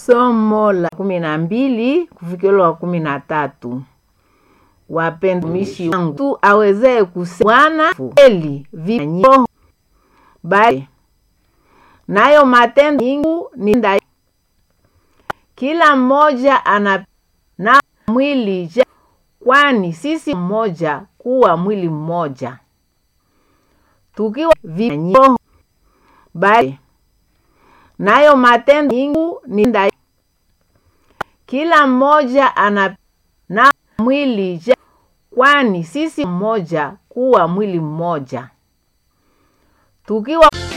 Somo la kumi na mbili kufikilo wa kumi na tatu. Wapendwa wangu, tu awezee kusema Bwana kweli vinyo bali nayo matendo yangu ni nda kila mmoja ana na mwili je, kwani sisi mmoja kuwa mwili mmoja tukiwa vinyo bali nayo matendo yangu ni nda kila mmoja ana na mwili je, kwani sisi mmoja kuwa mwili mmoja tukiwa